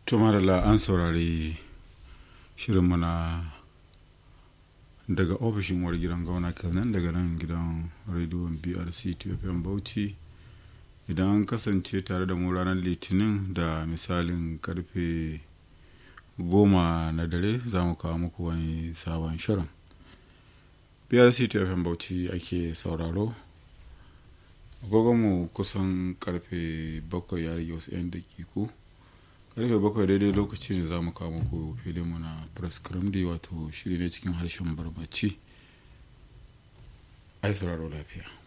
tumarala an saurari shirinmu na daga ofishin war gidan gauna kenan daga nan gidan rediyon brc tfm bauchi idan an kasance tare da mu ranar litinin da misalin karfe goma na dare za mu kawo muku wani sabon shirin brc tfm bauchi ake sauraro agogonmu kusan karfe bakwai ya rage wasu 'yan dakiku karfe bakwai daidai lokaci ne za mu kawo muku filinmu na press crimdy wato shiri ne cikin harshen barbaci ai sauraro lafiya